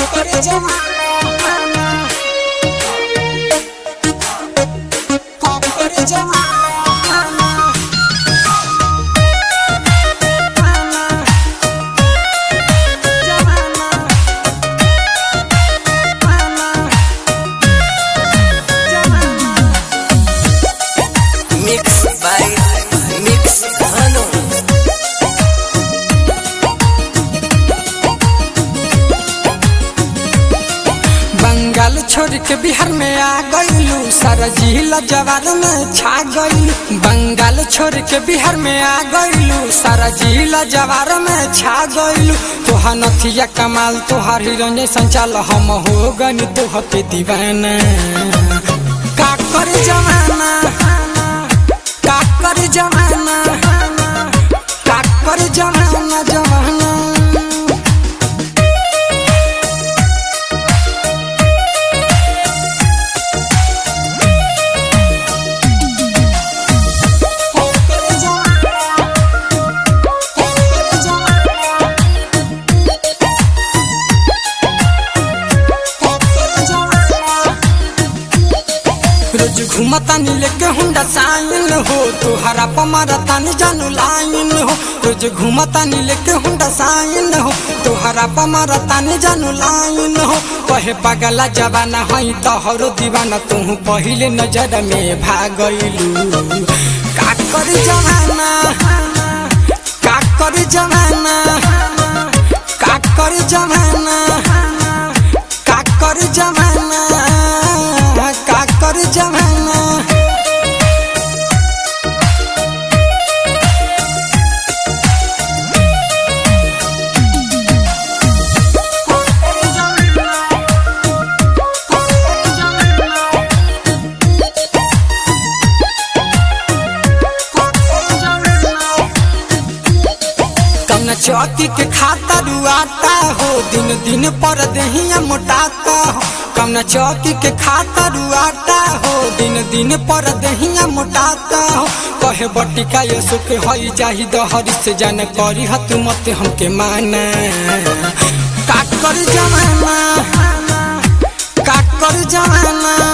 कर जमाना कर जमाना Mix by Mix Hano. Bengal छोड़ के बिहार में आ गईलू सारा जिला जवार में छा गईलू बंगाल छोड़ के बिहार में आ गईलू सारा जिला जवार में छा गईलू तोहार नथिया कमाल तोहार हिरण्य संचाल हम हो गनी तोह पे दीवाना का कर जमाना का कर जमाना का कर जमाना जमाना रोज घूमता नीले के हुंडा साइन हो तोहरा पमारा तानी जानू लाइन हो रोज घूमता नीले के हुंडा साइन हो तोहरा पमारा तानी जानू लाइन हो कहे पागला जवाना हई तोहरो दीवाना तू पहिले नजर में भागलू का कर जमाना का कर जमाना का कर जमाना का कर जमाना का कर जमाना कौना चौकी के खाता रुआता हो दिन दिन पर दहिया मोटाता हो कौना चौकी के खाता रुआता हो दिन दिन पर दहिया मोटाता हो कहे बटिका ये सुख हई जाही दहरी से जान करी हत मत हमके माना का कर जमाना का कर जमाना